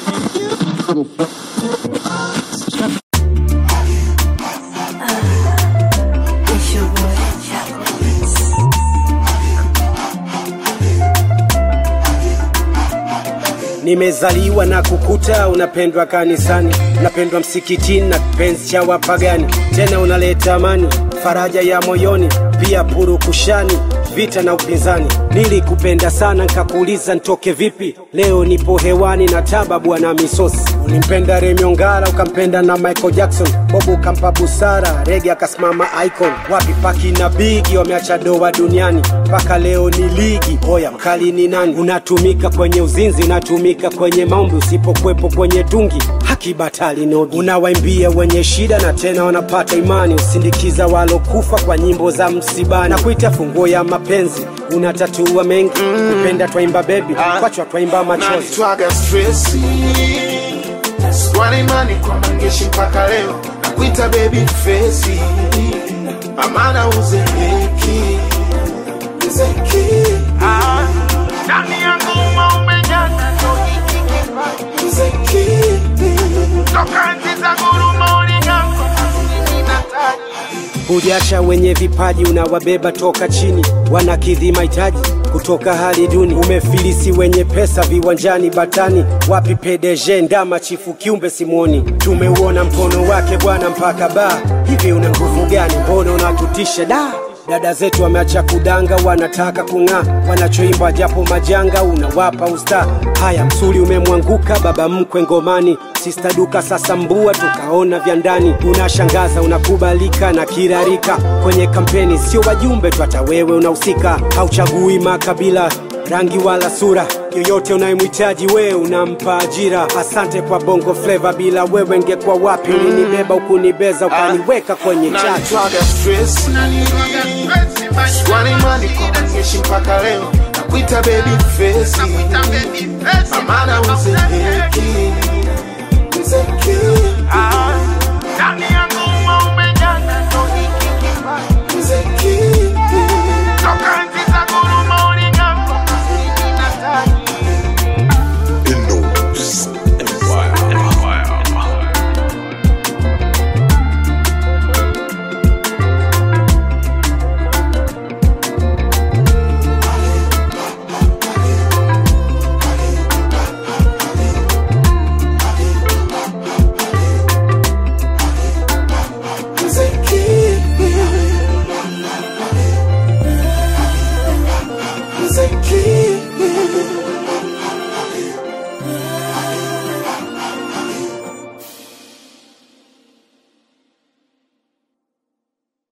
It's your boy, Nimezaliwa na kukuta unapendwa kanisani, unapendwa msikitini na kipenzi cha wapagani, tena unaleta amani, faraja ya moyoni, pia purukushani, vita na upinzani. Nilikupenda sana nkakuuliza ntoke vipi, leo nipo hewani na taba bwana misosi. Ulimpenda Remy Ongala ukampenda na Michael Jackson, Bob ukampa busara, Rege akasimama icon. Wapi Paki na Bigi wameacha doa duniani, mpaka leo ni ligi. Oya mkali ni nani? Unatumika kwenye uzinzi, unatumika kwenye maombi, usipokwepo kwenye tungi haki batali nogi. Unawaimbia wenye shida na tena wanapata imani, usindikiza walokufa kwa nyimbo za msibani, na kuita funguo ya mapenzi. Unatatua mengi, kupenda twaimba bebi, kwachwa twaimba machozi. nanitwaga stresi sikuwa na imani kwa mangeshi mpaka leo nakuita baby fesi amana uzeeki uzeki ndani yangu umeumejaza ndo hiki kipaji uzeki toka enzi za guruma uligako mimi nataji Hujacha wenye vipaji unawabeba toka chini, wanakidhi mahitaji kutoka hali duni. Umefilisi wenye pesa viwanjani batani, wapi PDG ndama chifu kiumbe simwoni. Tumeuona mkono wake bwana mpaka baa, hivi una nguvu gani? Mbona unatutisha da Dada zetu wameacha kudanga, wanataka kung'aa, wanachoimba japo majanga, unawapa usta. Haya, msuli umemwanguka, baba mkwe ngomani, sista duka sasa mbua, tukaona vya ndani. Unashangaza, unakubalika na kirarika kwenye kampeni, sio wajumbe tu, hata wewe unahusika. Hauchagui makabila rangi wala sura yoyote unayemhitaji wewe unampa ajira. Asante kwa bongo fleva, bila wewe ngekuwa wapi? Ulinibeba ukunibeza, ukaniweka kwenye chachu. nanitwaga stresi sikuwa na imani kwa mangeshi mpaka leo nakuita baby fesi amana uzeeki